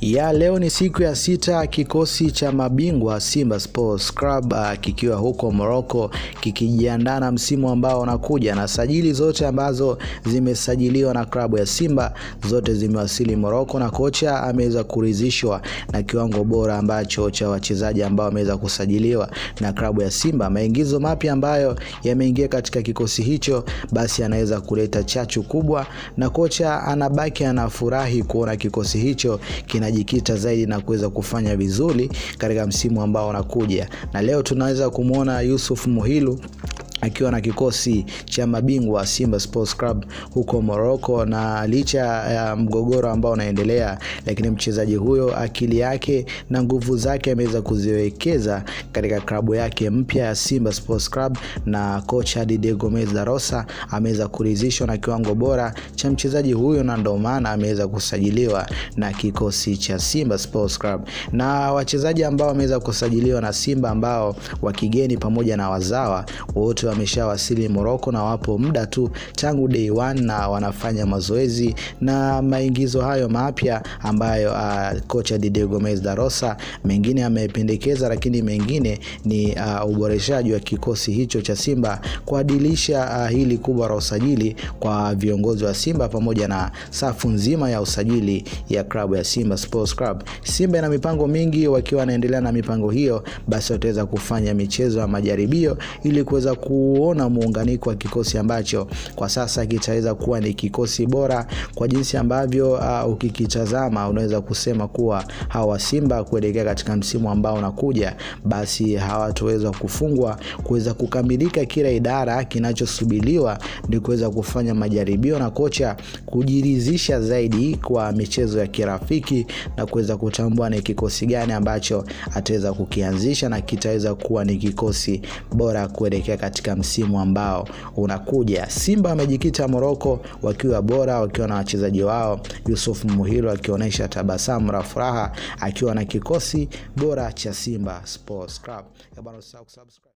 Ya leo ni siku ya sita kikosi cha mabingwa Simba Sports Club uh, kikiwa huko Morocco kikijiandaa na msimu ambao unakuja, na sajili zote ambazo zimesajiliwa na klabu ya Simba zote zimewasili Morocco, na kocha ameweza kuridhishwa na kiwango bora ambacho cha wachezaji ambao wameweza kusajiliwa na klabu ya Simba. Maingizo mapya ambayo yameingia katika kikosi hicho, basi anaweza kuleta chachu kubwa, na kocha anabaki anafurahi kuona kikosi hicho kina jikita zaidi na kuweza kufanya vizuri katika msimu ambao unakuja, na leo tunaweza kumwona Yusuf Muhilu akiwa na kikosi cha mabingwa Simba Sports Club huko Morocco, na licha ya mgogoro ambao unaendelea, lakini mchezaji huyo akili yake na nguvu zake ameweza kuziwekeza katika klabu yake mpya ya Simba Sports Club, na kocha Didier Gomez da Rosa ameweza kuridhishwa na kiwango bora cha mchezaji huyo, na ndio maana ameweza kusajiliwa na kikosi cha Simba Sports Club. Na wachezaji ambao wameweza kusajiliwa na Simba ambao wa kigeni pamoja na wazawa wote wameshawasili Morocco na wapo muda tu tangu day one na wanafanya mazoezi na maingizo hayo mapya ambayo uh, kocha Didier Gomez da Rosa mengine amependekeza, lakini mengine ni uh, uboreshaji wa kikosi hicho cha Simba kuadilisha uh, hili kubwa la usajili kwa viongozi wa Simba pamoja na safu nzima ya usajili ya klabu ya Simba Sports Club. Simba ina mipango mingi, wakiwa wanaendelea na mipango hiyo, basi wataweza kufanya michezo ya majaribio ili kuweza kuona muunganiko wa kikosi ambacho kwa sasa kitaweza kuwa ni kikosi bora kwa jinsi ambavyo uh, ukikitazama unaweza kusema kuwa hawa Simba kuelekea katika msimu ambao unakuja, basi hawatoweza kufungwa kuweza kukamilika kila idara. Kinachosubiriwa ni kuweza kufanya majaribio na kocha kujiridhisha zaidi kwa michezo ya kirafiki na kuweza kutambua ni kikosi gani ambacho ataweza kukianzisha na kitaweza kuwa ni kikosi bora kuelekea katika msimu ambao unakuja. Simba wamejikita Morocco wakiwa bora, wakiwa na wachezaji wao, Yusuf Muhilu akionyesha tabasamu la furaha akiwa na kikosi bora cha Simba Sports Club.